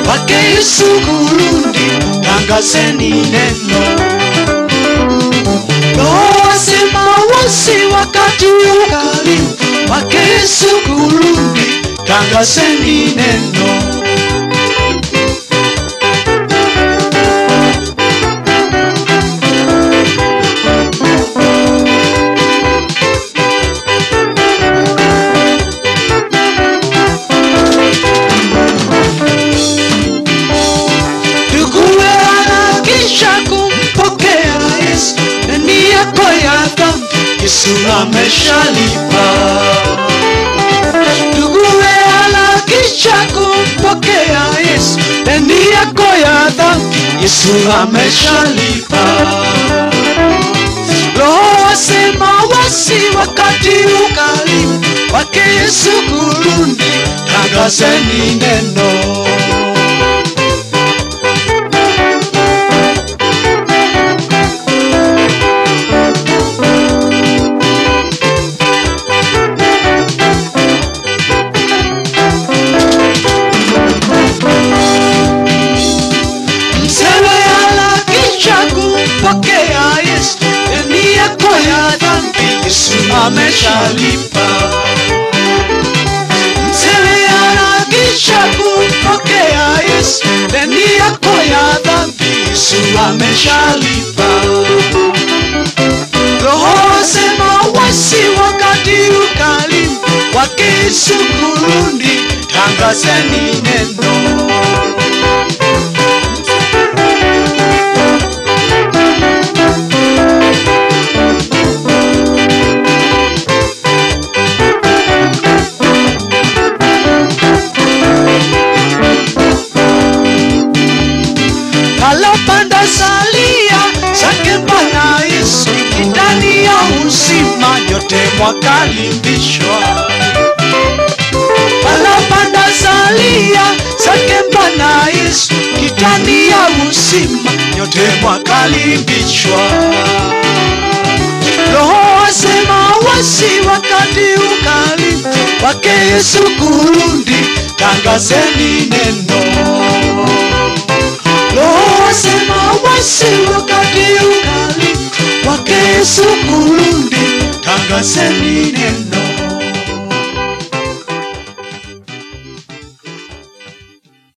wake Yesu kurudi, tangazeni neno. Roho wasema wasi wakati ukaribu, wake Yesu kurudi, tangazeni neno. Nduguwe harakisha kumpokea Yesu, deni yako ya dhambi Yesu ameshalipa. Nduguwe harakisha kumpokea Yesu, deni yako ya dhambi Yesu ameshalipa. Roho wasema wasi wakati ukaribu, wake Yesu kurudi, tangazeni neno. Msewe harakisha kumpokea Yesu, deni yako ya dhambi Yesu ameshalipa. Msewe harakisha kumpokea Yesu, deni yako ya dhambi Yesu ameshalipa. Roho wasema wasi wakati ukaribu, wake Yesu kurudi, tangazeni neno. palopanda salia zake Bwana Yesu ndani ya uzima, nyote mwakaribishwa. Palopanda salia zake Bwana Yesu ndani ya uzima, nyote mwakaribishwa. Roho wasema wasi wakati ukaribu, wake Yesu kurudi, tangazeni neno. Roho wasema wasi wakati ukali wake Yesu kurudi, tangazeni neno.